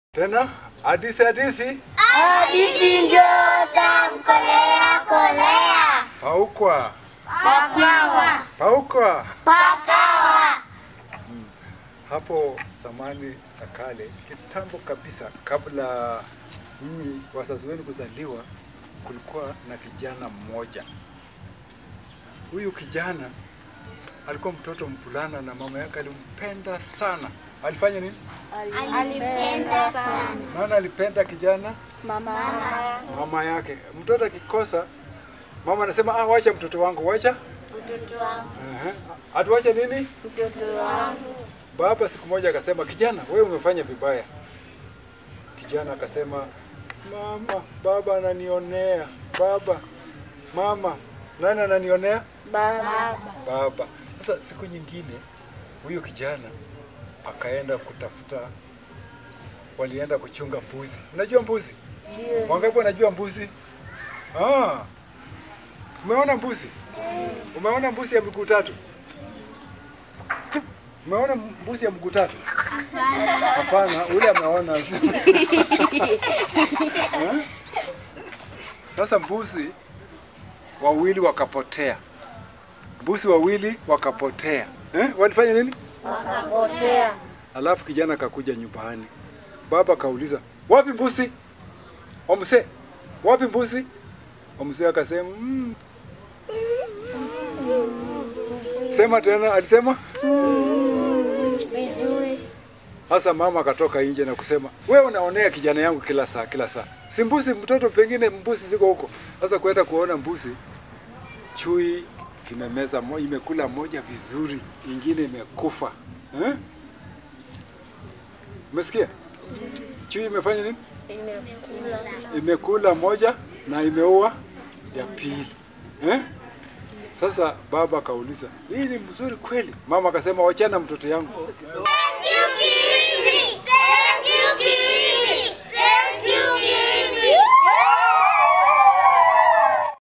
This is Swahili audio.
Tena hadithi hadithi Hadithi njoo tamkolea kolea paukwa pakawa paukwa. pakawa Hapo zamani za kale, kitambo kabisa, kabla nyinyi wazazi wenu kuzaliwa, kulikuwa na kijana mmoja. Huyu kijana alikuwa mtoto mvulana na mama yake alimpenda sana. Alifanya nini? alipenda sana Nani alipenda kijana? mama Mama yake. Mtoto akikosa, mama anasema ah, wacha mtoto wangu, wacha mtoto wangu Ehe. Atuache nini? mtoto wangu Baba siku moja akasema, kijana, wewe umefanya vibaya. Kijana akasema, mama, baba ananionea. Baba, mama, nani ananionea? baba Baba. Sasa siku nyingine huyu kijana akaenda kutafuta, walienda kuchunga mbuzi. Unajua mbuzi? Wangapi wanajua mbuzi? Ah, umeona mbuzi? Umeona mbuzi ya miguu tatu? Umeona mbuzi ya mguu tatu? Hapana, ule ameona. Eh? Sasa mbuzi wawili wakapotea, mbuzi wawili wakapotea. Eh? Walifanya nini? wakapotea Alafu kijana akakuja nyumbani, baba akauliza wapi mbuzi? Omse, wapi mbuzi? Omse akasema mm. Sema tena, alisema sijui Sasa mama akatoka nje na kusema, wewe unaonea kijana yangu kila saa kila saa, si mbuzi mtoto, pengine mbuzi ziko huko. Sasa kwenda kuona mbuzi, chui kimemeza mo, imekula moja vizuri, ingine imekufa eh? Umesikia? Chui imefanya nini? imekula Imekula moja na imeua ya pili eh? Sasa baba akauliza, hii ni mzuri kweli? Mama akasema, wachana mtoto yangu.